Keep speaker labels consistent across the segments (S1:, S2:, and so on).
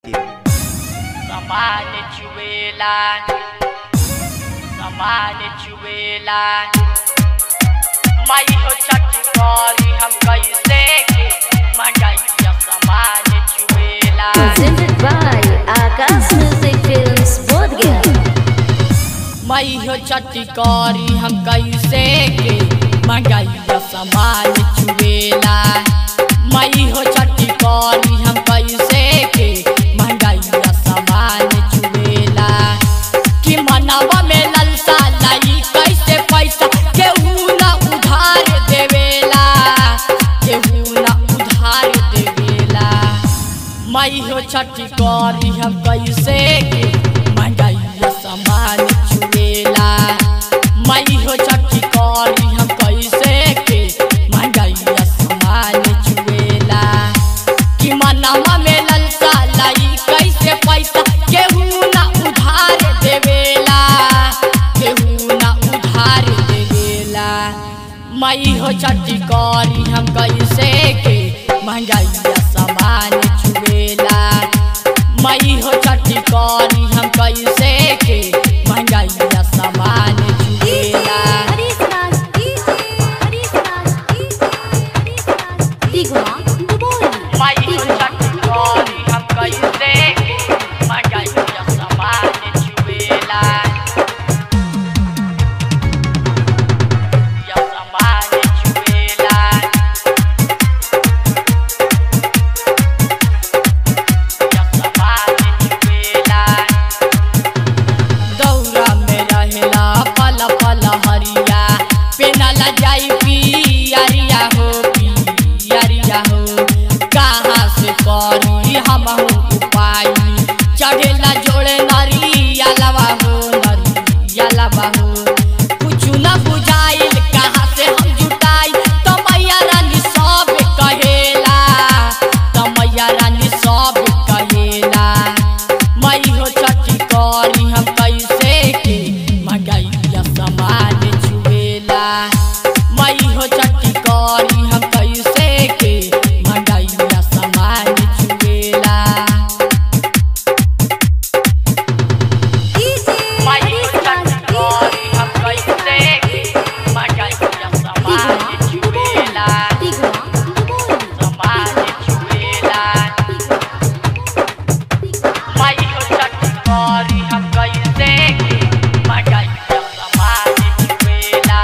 S1: Samani Chuela Samani Chuela माई हो चट्टी करी हम कैसे के मंगाइया सामान चुएला
S2: Presented by Akash Music Films Bodhgaya.
S1: माई हो चट्टी करी हम कैसे के मंगाइया सामान चुएला माई हो चट्टी करी हम कैसे के मंगाइया सामान चुएला कि मनवा में ललसा लाई कैसे पैसा केहू ना उधार देवेला केहू ना उधार देवेला माई हो छठी करी हम कैसे के मंगाइया सामान छुएला माई हो छठी करी हम कैसे के मंगाइया सामान छुएला कि मनवा में ललसा लाई कैसे पैसा केहू ना उधार देवेला केहू ना उधार देवेला माई हो छठी करी हम कैसे के महंगाइया सामान छुएला माई हो छठी करी हम कैसे के महंगाइया सामान छुएला माई हो छठी करी हम कैसे के महंगाइया सामान छुएला या सामान छुएला या सामान छुएला दौरा में रहेला पल पल हरिया पेनला जाई पियरिया हो पियरिया हो कहाँ से करी हम उपाय चढ़ेला जोड़े नरिया लवा हो नरिया लवा हो कुछ न बुझाइल कहाँ से हम जुटाई तो मैया रानी सब कहेला तो मैया रानी सब कहेला मई हो छठी करी हम कैसे के मंगाइया सामान छुएला मई हो छठी करी हम कैसे के मंगाइया सामान छुएला मई हो छठी करी हम कैसे के मंगाइया सामान छुएला सामान छुएला माई हो छठी करी हम कैसे के मंगाइया सामान छुएला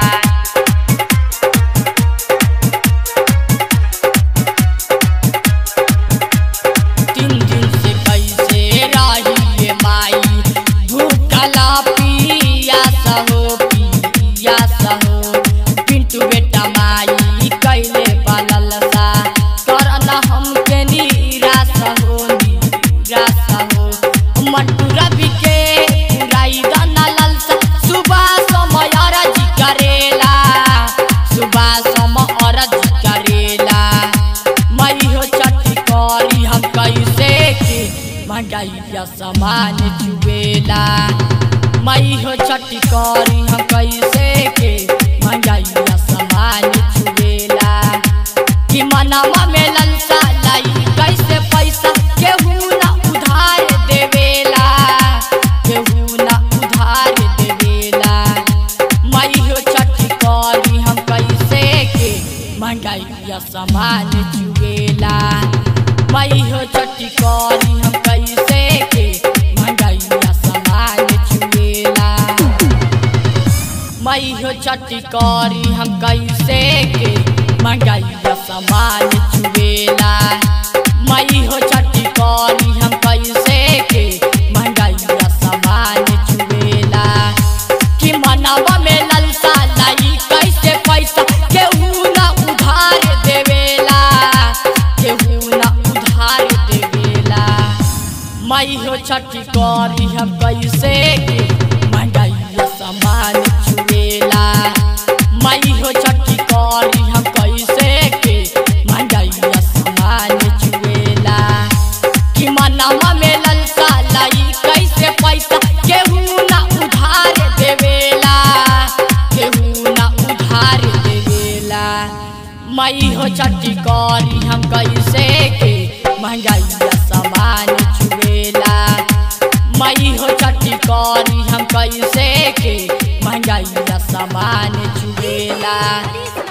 S1: तीन दिन से कैसे रहिए माई भूखला पिया सहो पिया सहो पिंटू बेटा माई कैले पालल सा करना हमके निराश हो निराश हो मट्टू रवि के पुराई दाना ललसा सुबह समय अरजी करेला सुबह समय अरजी करेला मई हो छठी करी हम कैसे के मंगाइया सामान चुएला मई हो छठी करी हम कैसे के मंगाइया सामान चुएला कि मनवा में ललसा लाई कैसे पैसा केहू ना उधार देवेला केहू ना उधार देवेला मई हो छठी करी हम कैसे के मंगाइया सामान चुएला मई हो छठी करी हम कैसे के मंगाइया सामान चुएला मई हो छठी करी हम कैसे के मंगाइया सामान चुएला मई हो छठी करी हम कैसे के मंगाइया सामान चुएला कि मनवा में ललसा लाई कैसे पैसा केहू ना उधार देवेला केहू ना उधार देवेला मई हो छठी करी हम कैसे के मंगाइया सामान छुएला मई हो छठी करी हम कैसे के मंगाइया सामान छुएला कि मनवा में ललसा लाई कैसे पैसा केहू ना उधार देवेला केहू ना उधार देवेला मई हो छठी करी हम कैसे के महंगाइया सामान छुए सखी करी हम कैसे के महंगाई सामान चुगेला